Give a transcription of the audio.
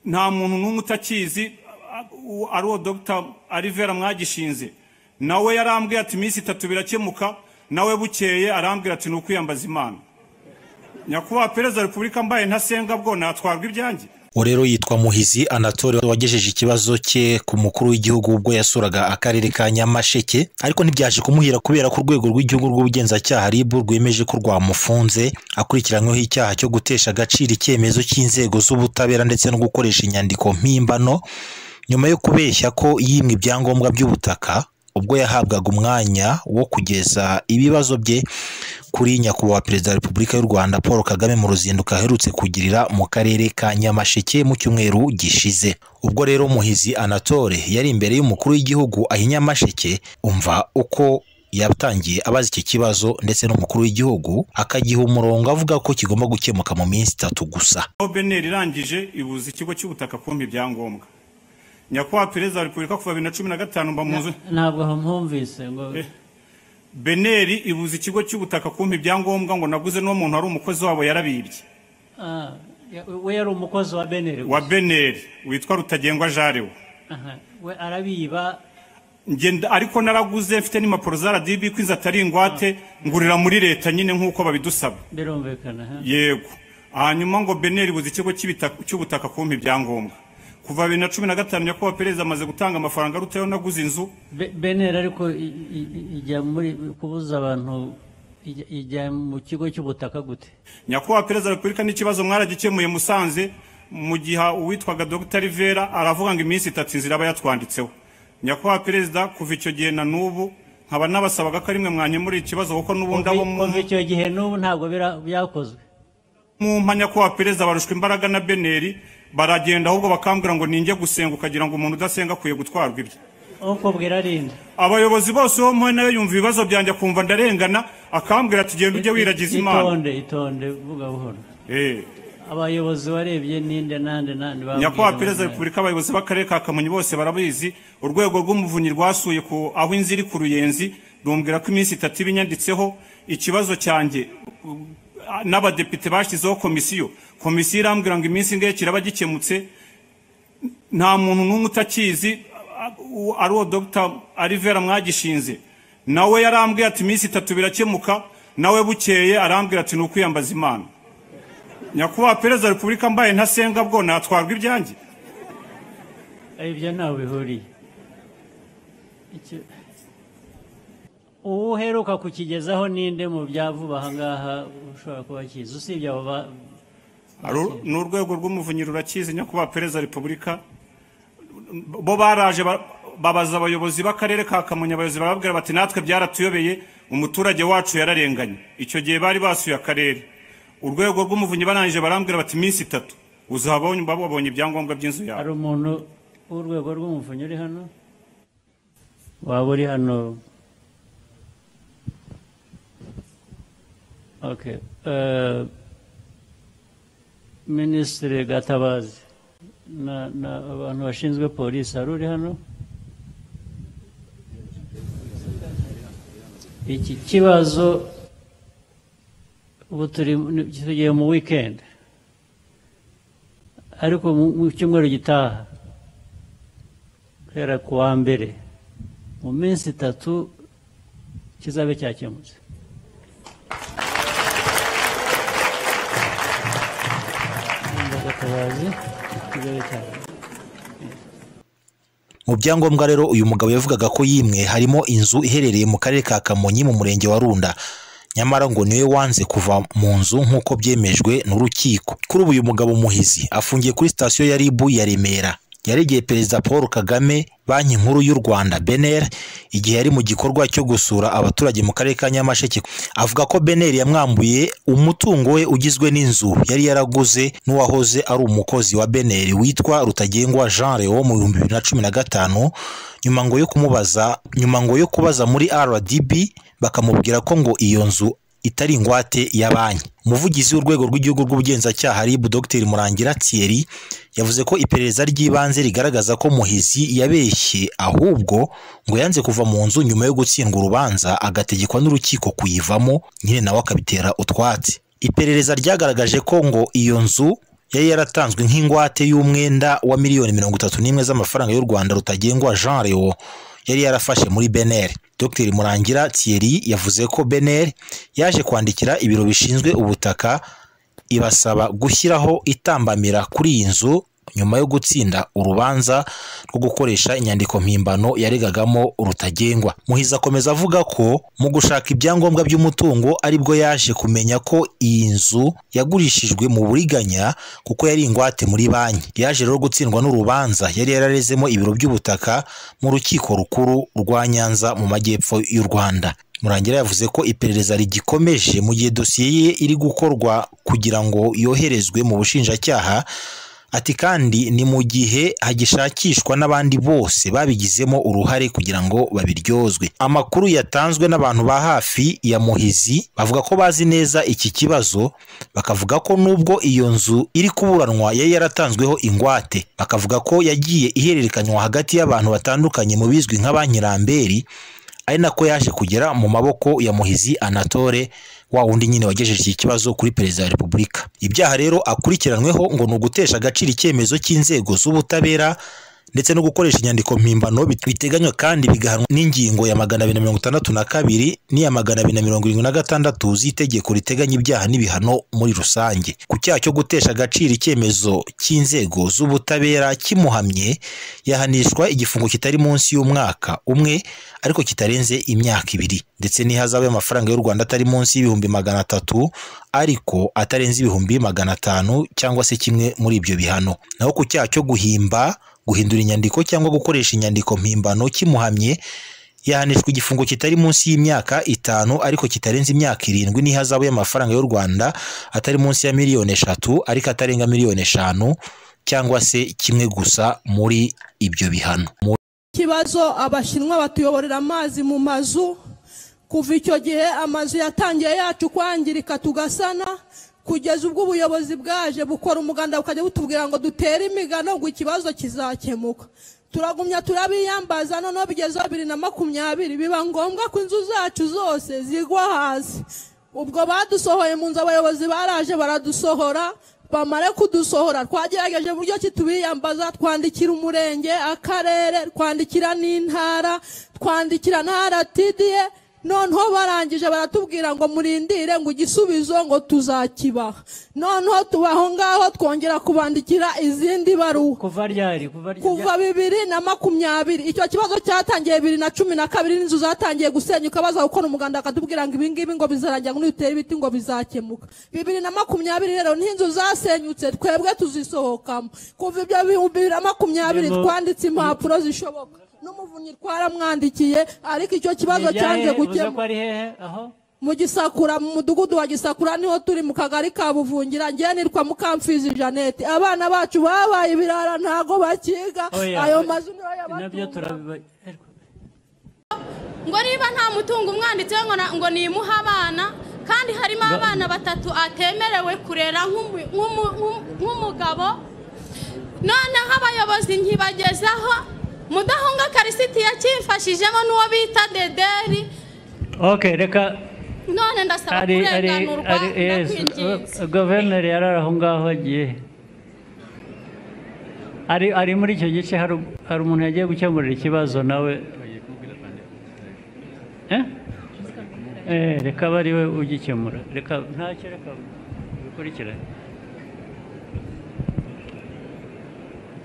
nta muntu n'umwe utakizi a- ari uwo dr alivera mwagishinze nawe yarambwiye ati iminsi itatu birakemuka nawe bukeye arambwira ati ni ukwiyambaza imana nyakubahwa perezida wa repubulika mbaye ntasenga bwo natwarwa ibyanjye rero yitwa muhizi anatole wagejeje ikibazo cye ku mukuru w'igihugu ubwo yasuraga akarere ka nyamasheke ariko ntibyaje kumuhira kubera ko urwego rw'igihugu rw'ubugenzacyaha rib rwemeje ko rwamufunze akurikiranyweho icyaha cyo gutesha agaciro icyemezo cy'inzego z'ubutabera ndetse no gukoresha inyandiko mpimbano nyuma yo kubeshya ko yimwe ibyangombwa by'ubutaka ubwo yahabwaga umwanya wo kugeza ibibazo bye kuri nyakubahwa perezida wa repubulika y'u rwanda paul kagame mu ruzinduko aherutse kugirira mu karere ka nyamasheke mu cyumweru gishize ubwo rero muhizi anatole yari imbere y'umukuru w'igihugu aho i nyamasheke umva uko yatangiye abaza iki kibazo ndetse n'umukuru w'igihugu akagiha umurongo avuga ko kigomba gukemuka mu minsi itatu gusa aho beneri irangije ibuza ikigo cy'ubutaka kumpa ibyangombwa nyakubahwa perezida wa repubulika kuva bibiri na cumi na gatanu mba mu nzu ntabwo mpumvise ngo beneri ibuza ikigo cy'ubutaka kumpa ibyangombwa ngo naguze n'uwo muntu wari umukozi wabo yarabibye ah, ya- we yari umukozi wa beneri wa beneri witwa rutagengwa jarewe Aha, we arabiba ngenda ariko naraguze mfite n'impapuro za radibi ko inzu atari ingwate ngurira muri leta nyine nk'uko babidusaba birumvikana aha. yego hanyuma ngo beneri buze ikigo cy'ibitaka- cy'ubutaka kumpa ibyangombwa kuva bibiri na cumi na gatanu nyakubahwa perezida amaze gutanga amafaranga arutayeho naguze inzu Be- beneri ariko i- i- i- ijya muri kubuza abantu ijya- ijya mu kigo cy'ubutaka gute nyakubahwa perezida wa repubulika n'ikibazo mwaragikemuye musanze mu gihe uwitwaga dr rivera aravuga ngo iminsi itatu inzira aba yatwanditseho nyakubahwa perezida kuva icyo gihe na n'ubu nkaba nabasabaga ko ari mwe mwanyemurira ikibazo kuko n'ubundi abo mu- kuva icyo gihe n'ubu ntabwo bira- byakozwe mu mpa nyakubahwa perezida barushwa imbaraga na beneri baragenda ahubwo bakambwira ngo ninjye gusenga ukagira ngo umuntu udasenga akwiye gutwarwa ibye ukubwira arinda abayobozi bose bo mpuye nawe yumva ibibazo byanjye akumva ndarengana akambwira ati genda ujye wiragiza imana itonde itonde vuga buhoro Eh. abayobozi warebye ninde nande nande nyakubahwa perezida wa repubulika abayobozi b'akarere ka kamonyi bose barabizi urwego rw'umuvunyi rwasuye ku aho inzu iri ku ruyenzi rumbwira ko iminsi itatu iba inyanditseho ikibazo cyanjye uh, n'abadepite bashyizeho komisiyo komisiyo irambwira ngo iminsi ingahe kiraba gikemutse nta muntu n'umwe utakizi uh, ari uwo dr alivera mwagishinze nawe yarambwiye ati iminsi itatu birakemuka nawe bukeye arambwira ati ni ukwiyambaza imana nyakubahwa perezida wa repubulika mbaye ntasenga bwo natwarwa ibyanjye ibyo ntawe bihuriye Icyo- uwo uheruka kukigezaho ninde mu bya vuba aha ngaha ushobora kuba akizi usibye abo ba- Aru- ni urwego rw'umuvunyi rurakizi nyakubahwa perezida wa repubulika bo baraje ba- babaza abayobozi b'akarere ka kamonyi abayobozi barababwira bati natwe byaratuyobeye umuturage wacu yararenganye icyo gihe bari basuye akarere urwego rw'umuvunyi barangije barambwira bati iminsi itatu uzahabonye babonye ibyangombwa by'inzu yawe hari umuntu w'urwego rw'umuvunyi uri hano waba uri hano Okay, eh, minisitiri gatabazi na- na abantu bashinzwe polisi hari uri hano iki kibazo ubu turi ni- tugiye mu weekend ariko mu- mu cyumweru gitaha guhera ku wa mbere mu minsi itatu kizabe cyakemutse Ndumva Gatabazi, kizabe cyakemutse. mu byangombwa rero uyu mugabo yavugaga ko yimwe harimo inzu iherereye mu karere ka kamonyi mu murenge wa runda nyamara ngo niwe wanze kuva mu nzu nk'uko byemejwe n'urukiko kuri ubu uyu mugabo muhizi afungiye kuri sitasiyo ya ribu ya remera yaregeye perezida paul kagame banki nkuru y'u rwanda beneri igihe yari mu gikorwa cyo gusura abaturage mu karere ka nyamasheke avuga ko beneri yamwambuye umutungo we ugizwe n'inzu yari yaraguze n'uwahoze ari umukozi wa beneri witwa rutagengwa jean leo mu bihumbi bibiri na cumi na gatanu nyuma ngo yo kumubaza nyuma ngo yo kubaza muri rdb bakamubwira ko ngo iyo nzu itari ingwate ya banki umuvugizi w'urwego rw'igihugu rw'ubugenzacyaha rib dr murangira thierry yavuze ko iperereza ry'ibanze rigaragaza ko muhizi yabeshye ahubwo ngo yanze kuva mu nzu nyuma yo gutsindwa urubanza agategekwa n'urukiko kuyivamo nyine nawe akabitera utwatsi iperereza ryagaragaje ko ngo iyo nzu yari yaratanzwe nk'ingwate y'umwenda wa miliyoni mirongo itatu n'imwe z'amafaranga y'u Rwanda rutagengwa Jean Leo yari yarafashe muri beneri dr murangira thierry yavuze ko beneri yaje kwandikira ibiro bishinzwe ubutaka ibasaba gushyiraho itambamira kuri iyi nzu nyuma yo gutsinda urubanza rwo gukoresha inyandiko mpimbano yaregagamo rutagengwa muhizi akomeza avuga ko mu gushaka ibyangombwa by'umutungo aribwo yaje kumenya ko iyi nzu yagurishijwe mu buriganya kuko yari ingwate muri banki yaje rero gutsindwa n'urubanza yari yararezemo ibiro by'ubutaka mu rukiko rukuru rwa nyanza mu majyepfo y'u rwanda murangira yavuze ko iperereza rigikomeje mu gihe dosiye ye iri gukorwa kugira ngo yoherezwe mu bushinjacyaha ati kandi ni mu gihe hagishakishwa n'abandi bose babigizemo uruhare kugira ngo babiryozwe amakuru yatanzwe n'abantu ba hafi ya muhizi bavuga ko bazi neza iki kibazo bakavuga ko nubwo iyo nzu iri kuburanwa yari yaratanzweho ingwate bakavuga ko yagiye ihererekanywa hagati y'abantu batandukanye mu bizwi nka banki ramberi ari nako yaje kugera mu maboko ya muhizi anatole wa wundi nyine wagejeje iki kibazo kuri perezida wa repubulika ibyaha rero akurikiranweho ngo ni ugutesha agaciro icyemezo cy'inzego z'ubutabera ndetse no gukoresha inyandiko mpimbano biteganywa kandi bigahanwa n'ingingo ya magana abiri na mirongo itandatu na kabiri n'iya magana abiri na mirongo irindwi na gatandatu z'itegeko riteganya ibyaha n'ibihano muri rusange ku cyaha cyo gutesha agaciro icyemezo cy'inzego z'ubutabera kimuhamye yahanishwa igifungo kitari munsi y'umwaka umwe ariko kitarenze imyaka ibiri ndetse n'ihazabu y'amafaranga y'u Rwanda atari munsi y'ibihumbi magana atatu ariko atarenze ibihumbi magana atanu cyangwa se kimwe muri ibyo bihano naho ku cyaha cyo guhimba guhindura inyandiko cyangwa gukoresha inyandiko mpimbano kimuhamye yahanishwa igifungo kitari munsi y'imyaka itanu ariko kitarenze imyaka irindwi n'ihazabu y'amafaranga y'u Rwanda atari munsi ya miliyoni eshatu ariko atarenga miliyoni eshanu cyangwa se kimwe gusa muri ibyo bihano ikibazo abashinwa batuyoborera amazi mu mazu kuva icyo gihe amazu yatangiye yacu kwangirika tugasana kugeza ubwo ubuyobozi bwaje bukora umuganda bukajya butubwira ngo dutere imigano ngo ikibazo kizakemuka turagumya turabiyambaza noneho bigeze bibiri na makumyabiri biba ngombwa ko inzu zacu zose zigwa hasi ubwo badusohoye mu nzu abayobozi baraje baradusohora bamare kudusohora twagerageje uburyo ki tubiyambaza twandikira umurenge akarere twandikira n'intara twandikira na aratidiye noneho barangije baratubwira ngo murindire ngo igisubizo ngo tuzakibaha noneho tubaho ngaho twongera kubandikira izindi baruwa kuva ryari kuva ryari kuva bibiri na makumyabiri icyo kibazo cyatangiye bibiri na cumi na kabiri n'inzu zatangiye gusenyuka baza gukora umuganda bakatubwira ngo ibingibi ngo bizarangira ngo nitutera ibiti ngo bizakemuka bibiri na makumyabiri rero n'inzu zasenyutse twebwe tuzisohokamo kuva ibyo bihumbi bibiri na makumyabiri Birimo- twanditse impapuro zishoboka n'umuvunyi twaramwandikiye ariko icyo kibazo cyanze uvuze ko gukemuka ari hehe aho mu gisakura mu mudugudu wa gisakura niho turi mu kagari ka buvungira njye nitwa mukamfizi jeannette abana bacu babaye ibirara ntago bakiga Oya. ayo mazu niyo nabyo yabatunga turabiba ngo niba nta mutungo umwanditse ngo na- ngo nimuhe abana kandi harimo abana batatu atemerewe kurera nk'umu- nk'umu- nk'u- nk'umugabo noneho abayobozi nkibagezaho mudahunga karisiti yakimfashijemo n'uwo bita dederi ok reka none ndasaba ari ari kurenganurwa ari yes ndakwinginze guverineri yarari aho ngaho agiye ari ari muri icyo gice hari hari umuntu yagiye gukemurira ikibazo nawe Eh? Eh, reka aba ari we ugikemura reka ntacyo reka bikurikirane